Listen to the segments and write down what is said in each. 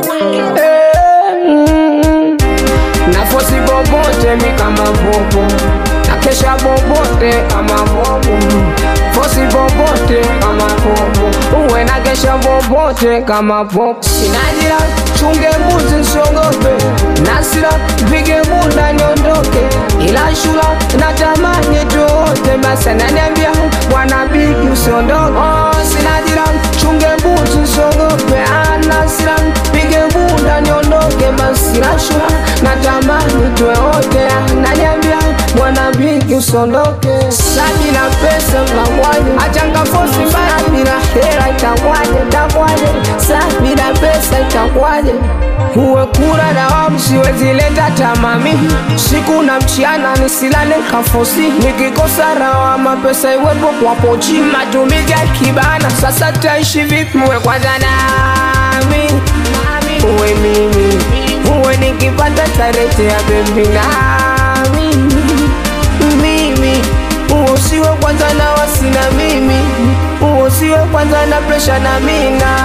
Eh, mm. nafosi bobote mi kama vovo nakesha bobote kama vovo fosi bobote kama vovo uwe nakesha bobote kama vovo sinajira chunge mbuzi nsiogope nasira mpige bunda niondoke ila shula natamani tuote basi ananiambia bwana bigi usiondoke oh, sinajira chunge mbuzi nsiogope anasira mpige bunda niondoke basi la shula natamani tuwe wote ananiambia bwana bigi usiondoke sabila pesa mnamwaje achangafosi mbaya bila hela itakwaje itakwaje sabila pesa itakwaje uwe kura na wamu siwezi leta tamami siku na mchiana nisilale kafosi nikikosa rawama pesa iwepo kwa pochi matumizi ya kibana sasa taishi vipi uwe kwanza nami uwe mimi uwe nikipata tarete ya bebi nami mimi usiwe kwanza na wasina mimi usiwe kwanza na presha na mina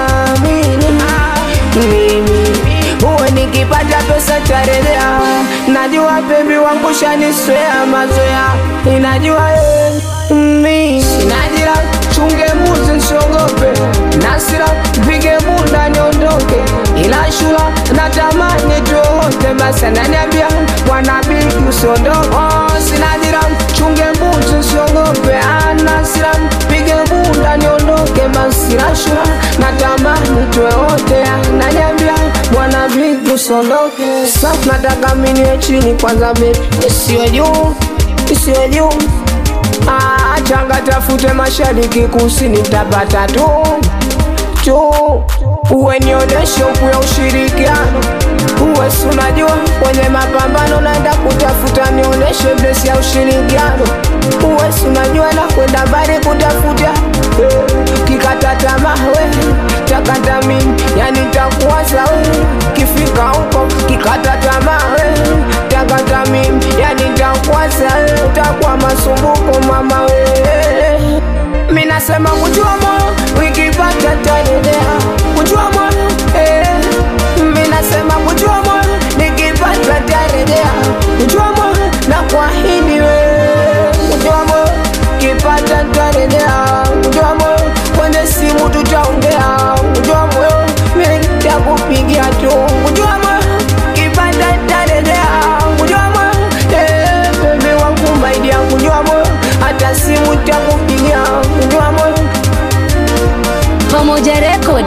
mimi uwe nikipata pesa tarelea najua bebi wangu shaniswea mazoea inajua eh, mimi sinajira chunge mbuzi nsiogope nasira mpige bunda niondoke ila shula natamani tuote basi ananiambia bwana bigi usiondoke oh, sinajira chunge mbuzi nsiogope anasira mpige bunda niondoke basi la shula natamani tuwe wote ananiambia bwana bigi usiondoke safu nataka miniwe chini kwanza bebi isiwe juu isiwe juu Ah, changa tafute mashariki kusini tapata tu tu uwe nionyeshe uku ya ushirikiano uwe si unajua kwenye mapambano naenda kutafuta nionyeshe blesi ya ushirikiano uwe si unajua na kwenda mbali kutafuta eh, kikata tamaa we takata mimi yani takuwaza we kifika huko kikata tamaa we takata mimi yani takuwaza we takuwa masumbuko mama we mi nasema kujua moyo wikipata taendelea kujua moyo eh. mi nasema kujua moyo nikipata tarejea kujua moyo na kuahidi we kujua moyo kipata tarejea kujua moyo kwenye simu tutaongea kujua moyo mi takupigia tu kujua moyo kipata tarejea kujua moyo eh, bebe wangu maidia kujua moyo hata simu takupigia kujua moyo Pamoja Record.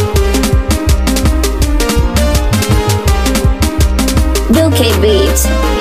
Bill K Beats.